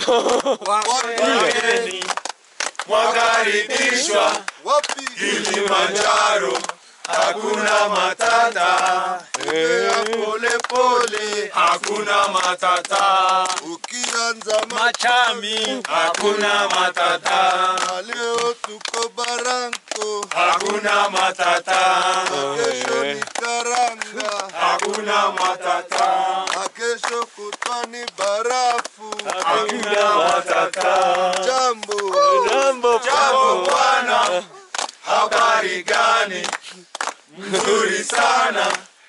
Wageni mwakaribishwa Wapi? Kilimanjaro, hakuna matata, Tembea pole pole, hakuna matata, ukianza Machami. hakuna matata, na leo tuko Baranko, hakuna matata, na kesho ni karanga, hakuna matata, na kesho kutwa ni barafu. hakuna matata. Jambo Jambo Jambo bwana, habari gani? Mzuri sana,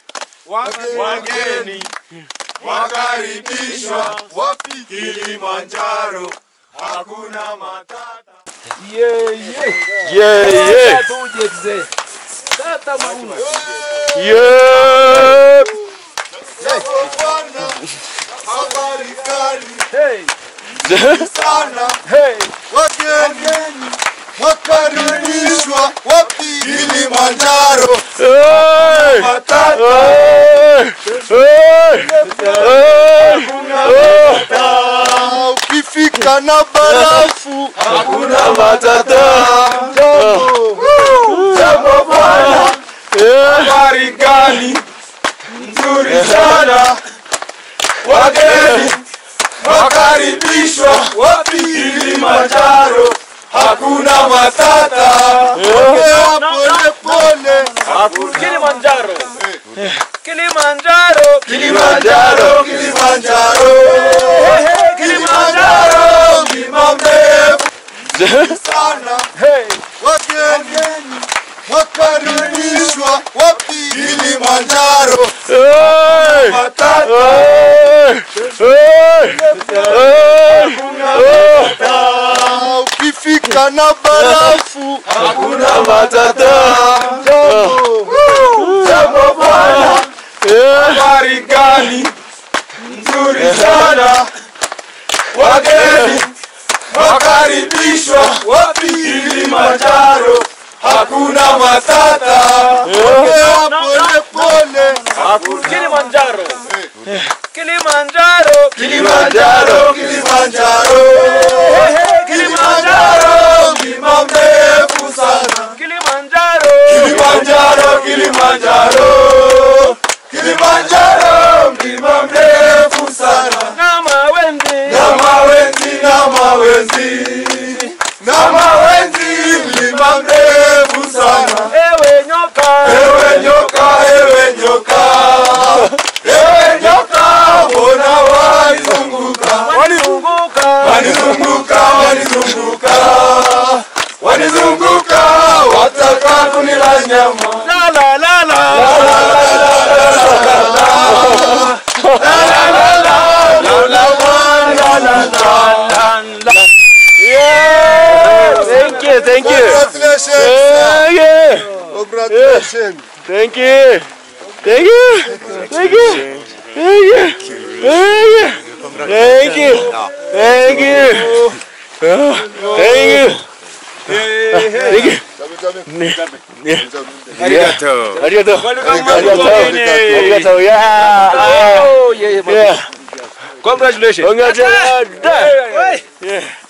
wageni wakaribishwa wapi? Kilimanjaro, hakuna matata. Yeah, yeah. Yeah, yeah, Tuje mzee. Tata mauna. yeah. Jambo bwana, habari gani? Hey, Sana hey. wageni wakaribishwa wapi? Kilimanjaro. Hey! Hey! Hey! Hey! Oh! Ah, ukifika na barafu Hakuna matata. jambo Jambo bwana, Yeah! habari gani? Nzuri sana, wageni wakaribishwa wapi? Kilimanjaro, hakuna matata. ongea pole pole Kilimanjaro. Kilimanjaro. Kilimanjaro, Kilimanjaro, Kilimanjaro, mlima mrefu sana Hey. wageni wakaribishwa wapi? Kilimanjaro Hey! matata. Hey! Hey! Hey! Oh! Ah, ukifika na barafu Hakuna matata. jambo Jambo bwana, Yeah! habari gani? Nzuri sana, wageni wakaribishwa wapi? Kilimanjaro, hakuna matata. ongea pole pole Kilimanjaro. Kilimanjaro. Kilimanjaro, Kilimanjaro, Kilimanjaro, mlima mrefu sana. Kilimanjaro. Kilimanjaro, Kilimanjaro, Kilimanjaro, mlima mrefu sana. Na mawenzi. Na mawenzi, na mawenzi, na mawenzi, mlima mrefu sana. Ewe nyoka. Ewe nyoka, ewe nyoka, ewe nyoka, mbona wanizunguka? Wanizunguka. Wanizunguka, wanizunguka, wanizunguka, wataka kunila nyama. La la la la. Yeah! Thank you, thank you. congratulations Thank you. congratulations Thank you. Thank you. Thank you. Thank you. Thank you. Thank you. Thank you. Oh, Thank you. Thank you. Arigato. Arigato. Arigato. Arigato. Yeah. Oh, yeah, yeah. Yeah. Congratulations. Congratulations. Hey. Yeah.